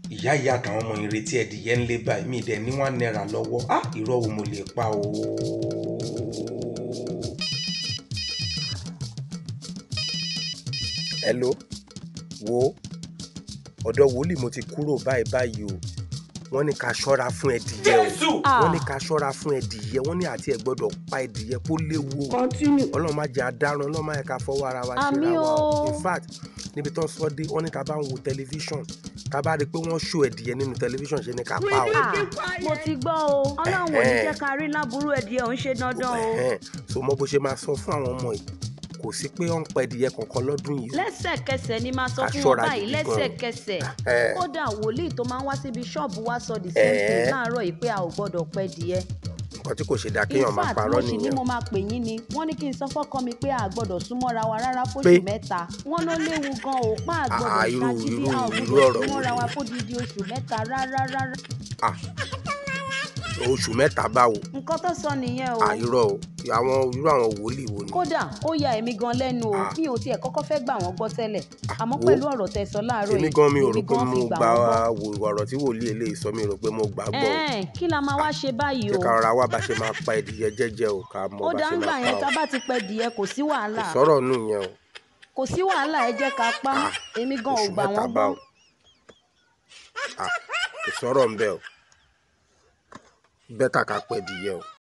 ìyá ìyá àtàwọn ọmọ ìrètí ẹdìyẹ ń lé báyìí mi dẹ̀ ní one naira lọ́wọ́ á irọ́ wo mo lè pa o. hello wo ọ̀dọ̀ wòlíì mo ti kúrò báyìí báyìí o wọ́n ní ká ṣọ́ra fún ẹdìyẹ o wọ́n ní ká ṣọ́ra fún ẹdìyẹ wọ́n ní àti ẹ̀ gbọ́dọ̀ pa ẹdìyẹ kó léwu o continue. ọlọ́run má jẹ́ adarun ọlọ́run má yẹ ká fọwọ́ ara wa ṣe Àmín ra wa o o. in fact níbi tó ń sọ dé wọ́n ní ká bá ń wo tẹlifíṣàn ká bá rí i pé wọ́n ṣó ẹdìyẹ nínú tẹlifíṣàn ṣe ni ká pa o. Ah, mo ti gbọ́ o ọlọ́run ò ní Ẹ̀hẹ́n. jẹ́ ká rí láburú ẹ̀díẹ̀ ò ń ṣe dandan o Ẹ̀hẹ́n. so mọ bó ṣe máa sọ fún àwọn ọmọ yìí kò sí pé ó ń pa ẹdìyẹ kankan lọ́dún yìí. lẹ́sẹ̀kẹsẹ̀ ni máa sọ Ká fún wọn ṣọ́ra báyìí gidi gan. lẹ́sẹ̀kẹsẹ̀ Ẹ̀. kódà wòlíì tó máa ń wá síbi ṣọ́ọ̀bù wá sọ the same thing Ẹ̀. láàárọ̀ yìí pé a ò gbọ́dọ̀ pẹ́ díẹ̀ nǹkan tí kò ṣe dáa in kéèyàn máa fact parọ́ mo sì ní nìyẹn. mo máa pè yín ni wọ́n ní kí n sọ fọ́kọ mi pé a gbọ́dọ̀ súnmọ́ra wa rárá Pé? fóṣù mẹ́ta wọ́n ló léwu gan o pa Ah, àgbọ̀dọ̀ irú- ṣáàjì bí irú- a ò irú gbọ́dọ̀ ọ̀rọ̀ wo súnmọ́ra wa ni? fódìdí oṣù mẹ́ta rárá rárá Ah, oṣù mẹ́ta báwo nǹkan tó sọ nìyẹn o àìrọ̀ o àwọn irú àwọn wòlíì wo ni. kódà ó ya èmi gan lẹ́nu o Ah. mi ò tiẹ̀ kọ́kọ́ fẹ́ gbà wọ́n gbọ́ tẹ́lẹ̀ àmọ́ wo. pẹ̀lú ọ̀rọ̀ tẹ́ sọ láàárọ̀ èmi yìí gan mi ò rò èmi pé gan mo fi gbà gba wọ́n gbọ́. wò ọ̀rọ̀ tí wòlíì eléyìí sọ mi rò pé mo gbà á gbọ́ o. ẹ̀ẹ́n kí la máa wá ṣe báyìí ṣé o ká rọra wá bá ṣe máa pa ẹdìyẹ jẹ́jẹ́ o ká mọ ó bá dá ṣe ń gbà máa yẹn pa tá o. bá ti pẹ́ dìé kò sí kò wàhálà sọ̀rọ̀ nù yẹn o. kò sí wàhálà ẹ jẹ́ ká pa Ah, èmi gan ò oṣù gbà mẹ́ta wọ́n gbọ́ báwo. Ah, kò sọ̀rọ̀ ń bẹ̀ o. bẹ́tà ká pẹ́ ẹdìyẹ o.